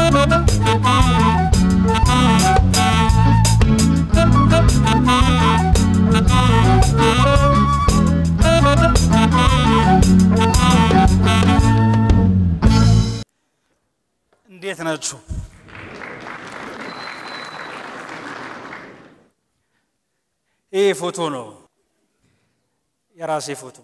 እንዴት ናችሁ? ይህ ፎቶ ነው፣ የራሴ ፎቶ።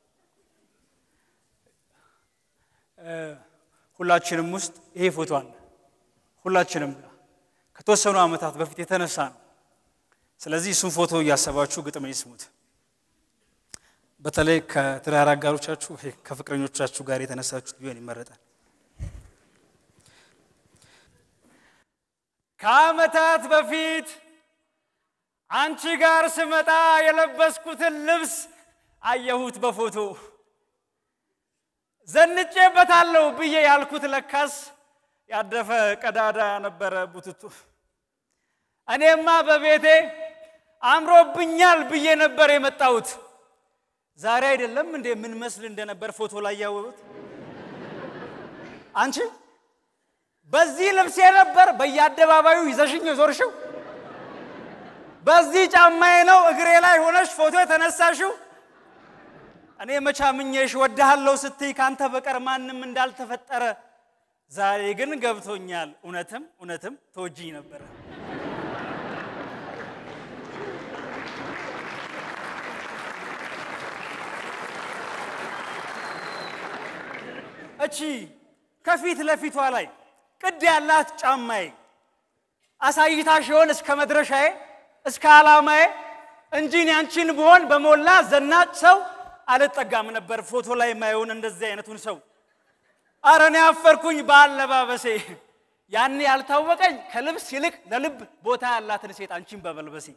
ሁላችንም ውስጥ ይሄ ፎቶ አለ። ሁላችንም ጋር ከተወሰኑ ዓመታት በፊት የተነሳ ነው። ስለዚህ እሱን ፎቶ እያሰባችሁ ግጥም ይስሙት። በተለይ ከትዳር አጋሮቻችሁ ከፍቅረኞቻችሁ ጋር የተነሳችሁት ቢሆን ይመረጣል። ከዓመታት በፊት አንቺ ጋር ስመጣ የለበስኩትን ልብስ አየሁት በፎቶ ዘንጬበታለሁ ብዬ ያልኩት ለካስ ያደፈ ቀዳዳ ነበረ ቡትቱ። እኔማ በቤቴ አምሮብኛል ብዬ ነበር የመጣሁት። ዛሬ አይደለም እንዴ ምን መስል እንደነበር ፎቶ ላይ ያወሩት። አንቺ በዚህ ልብሴ ነበር በየአደባባዩ ይዘሽኝ የዞርሽው። በዚህ ጫማዬ ነው እግሬ ላይ ሆነሽ ፎቶ የተነሳሽው። እኔ መቻምኜሽ ወድሃለሁ ስትይ ካንተ በቀር ማንም እንዳልተፈጠረ ዛሬ ግን ገብቶኛል። እውነትም እውነትም ተወጂኝ ነበረ። እቺ ከፊት ለፊቷ ላይ ቅድ ያላት ጫማዬ አሳይታሽ ይሆን እስከ መድረሻዬ እስከ ዓላማዬ እንጂ እኔ አንቺን ብሆን በሞላ ዘናጭ ሰው አልጠጋም ነበር ፎቶ ላይ የማየውን እንደዚህ አይነቱን ሰው። አረ እኔ አፈርኩኝ በአለባበሴ ያኔ ያልታወቀኝ ከልብስ ይልቅ ለልብ ቦታ ያላትን ሴት አንቺን በመልበሴ።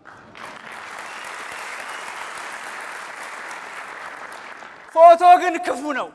ፎቶ ግን ክፉ ነው።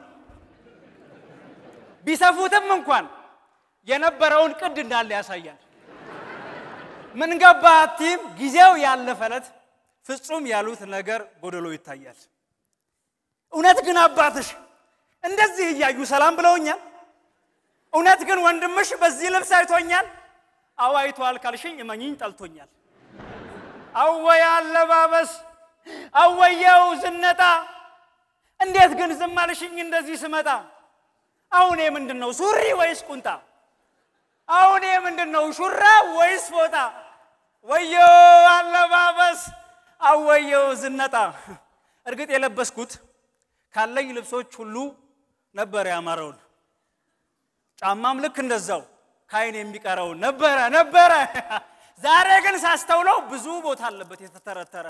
ቢሰፉትም እንኳን የነበረውን ቅድ እንዳለ ያሳያል። ምን ገባ አትይም፣ ጊዜው ያለፈለት ፍጹም ያሉት ነገር ጎደሎ ይታያል። እውነት ግን አባትሽ እንደዚህ እያዩ ሰላም ብለውኛል። እውነት ግን ወንድምሽ በዚህ ልብስ አይቶኛል። አዎ አይቷል ካልሽኝ እመኝኝ ጠልቶኛል። አወይ አለባበስ፣ አወየው ዝነጣ፣ እንዴት ግን ዝም አልሽኝ እንደዚህ ስመጣ? አሁን ምንድን ነው ሱሪ ወይስ ቁንጣ? አሁን ምንድን ነው ሹራብ ወይስ ፎጣ? ወየው አለባበስ፣ አወየው ዝነጣ። እርግጥ የለበስኩት ካለኝ ልብሶች ሁሉ ነበር ያማረውን። ጫማም ልክ እንደዛው ከአይን የሚቀረውን ነበረ ነበረ። ዛሬ ግን ሳስተውለው ብዙ ቦታ አለበት የተተረተረ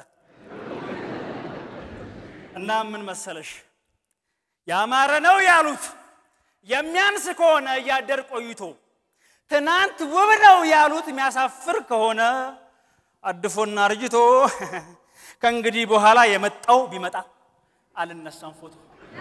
እና ምን መሰለሽ ያማረ ነው ያሉት የሚያንስ ከሆነ እያደር ቆይቶ ትናንት ውብ ነው ያሉት የሚያሳፍር ከሆነ አድፎና አርጅቶ ከእንግዲህ በኋላ የመጣው ቢመጣ አልነሳም ፎቶ።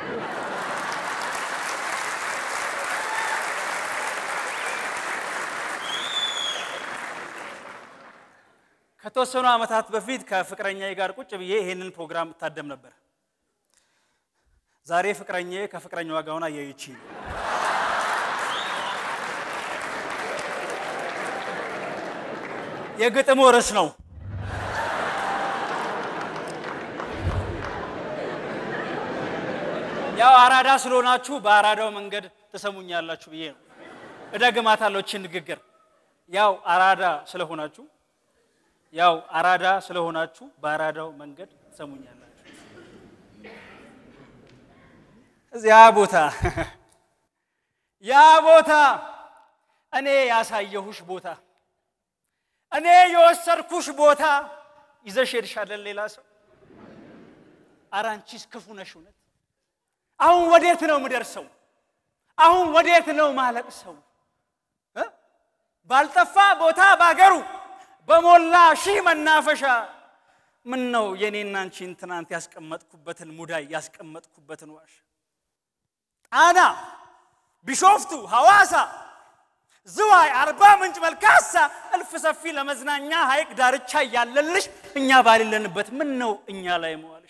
ከተወሰኑ ዓመታት በፊት ከፍቅረኛዬ ጋር ቁጭ ብዬ ይሄንን ፕሮግራም እታደም ነበር። ዛሬ ፍቅረኛዬ ከፍቅረኛዋ ጋር ሆና እያየች ነው። የግጥሙ ርዕስ ነው ያው አራዳ ስለሆናችሁ በአራዳው መንገድ ትሰሙኛላችሁ ብዬ ነው። እደግማታለሁ ይህችን ንግግር። ያው አራዳ ስለሆናችሁ ያው አራዳ ስለሆናችሁ በአራዳው መንገድ ትሰሙኛላችሁ። እዚያ ቦታ ያ ቦታ እኔ ያሳየሁሽ ቦታ እኔ የወሰድኩሽ ቦታ ይዘሽ ሄድሻለን ሌላ ሰው። ኧረ አንቺስ ክፉ ነሽ እውነት። አሁን ወዴት ነው ምደርሰው? አሁን ወዴት ነው ማለቅ ሰው ባልጠፋ ቦታ ባገሩ በሞላ ሺህ መናፈሻ ምን ነው የኔና አንቺን ትናንት ያስቀመጥኩበትን ሙዳይ ያስቀመጥኩበትን ዋሻ ጣና፣ ቢሾፍቱ፣ ሐዋሳ፣ ዝዋይ፣ አርባ ምንጭ፣ መልካሳ እልፍ ሰፊ ለመዝናኛ ሐይቅ ዳርቻ እያለልሽ እኛ ባሌለንበት ምን ነው እኛ ላይ መዋልሽ?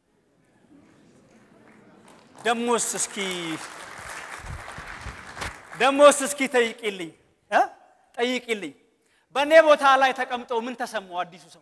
ደሞስ እስኪ ደሞስ እስኪ ጠይቂልኝ እ ጠይቂልኝ በእኔ ቦታ ላይ ተቀምጦ ምን ተሰማው አዲሱ ሰው?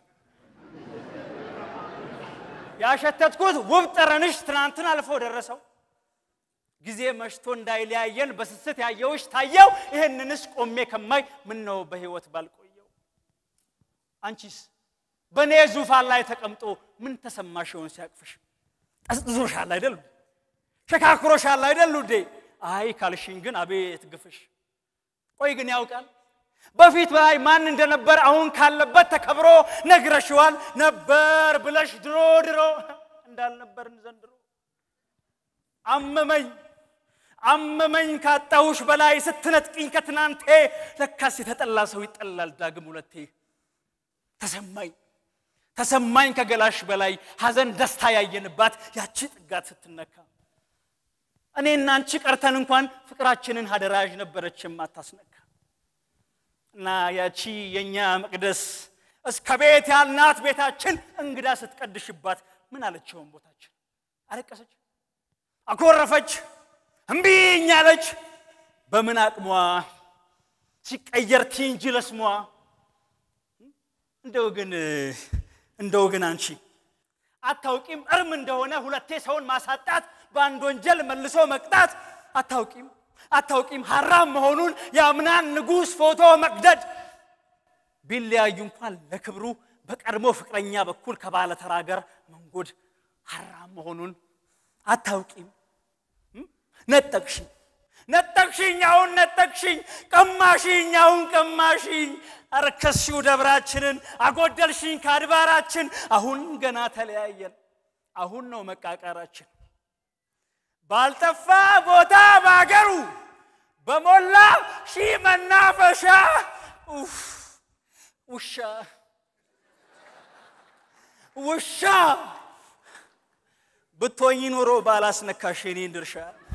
ያሸተትኩት ውብ ጠረንሽ ትናንትን አልፎ ደረሰው። ጊዜ መሽቶ እንዳይለያየን በስስት ያየውሽ ታየው። ይህንንስ ቆሜ ከማይ ምን ነው በሕይወት ባልቆየው። አንቺስ በእኔ ዙፋን ላይ ተቀምጦ ምን ተሰማሽ ይሆን ሲያቅፍሽ? ጠስጥሶሻል አይደሉ? ሸካክሮሻል አይደሉ እንዴ? አይ ካልሽኝ ግን አቤት ግፍሽ። ቆይ ግን ያውቃል በፊት ላይ ማን እንደነበር አሁን ካለበት ተከብሮ ነግረሽዋል ነበር ብለሽ ድሮ ድሮ እንዳልነበርን ዘንድሮ አመመኝ አመመኝ ካጣሁሽ በላይ ስትነጥቅኝ ከትናንቴ ለካስ የተጠላ ሰው ይጠላል ዳግም ሁለቴ ተሰማኝ ተሰማኝ ከገላሽ በላይ ሐዘን ደስታ ያየንባት ያቺ ጥጋት ስትነካ እኔና አንቺ ቀርተን እንኳን ፍቅራችንን ሀደራዥ ነበረች የማታስነካ እና ያቺ የእኛ መቅደስ እስከ ቤት ያልናት ቤታችን እንግዳ ስትቀድሽባት ምን አለችውን ቦታችን አለቀሰች አኮረፈች እምቢኝ አለች በምን አቅሟ ሲቀየር ቲንጂ ለስሟ እንደው ግን እንደው ግን አንቺ አታውቂም እርም እንደሆነ ሁለቴ ሰውን ማሳጣት በአንድ ወንጀል መልሶ መቅጣት አታውቂም አታውቂም ሐራም መሆኑን የአምናን ንጉሥ ፎቶ መቅደድ ቢለያዩ እንኳን ለክብሩ በቀድሞ ፍቅረኛ በኩል ከባለ ተራ ጋር መንጎድ ሐራም መሆኑን አታውቂም ነጠቅሽኝ ነጠቅሽኝ አሁን ነጠቅሽኝ ቀማሽኝ አሁን ቀማሽኝ አረከስሽው ደብራችንን አጎደልሽኝ ከአድባራችን አሁን ገና ተለያየን አሁን ነው መቃቃራችን ባልጠፋ ቦታ ባገሩ በሞላ ሺህ መናፈሻ ኡፍ፣ ውሻ ውሻ ብትሆኝ ኖሮ ባላስነካሽ የኔን ድርሻ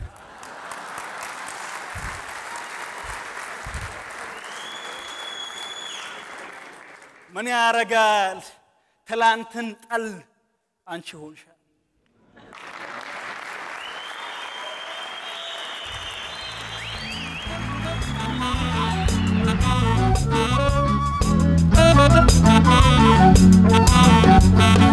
ምን ያረጋል ትላንትን ጠል አንቺ ሆንሻል Thank you.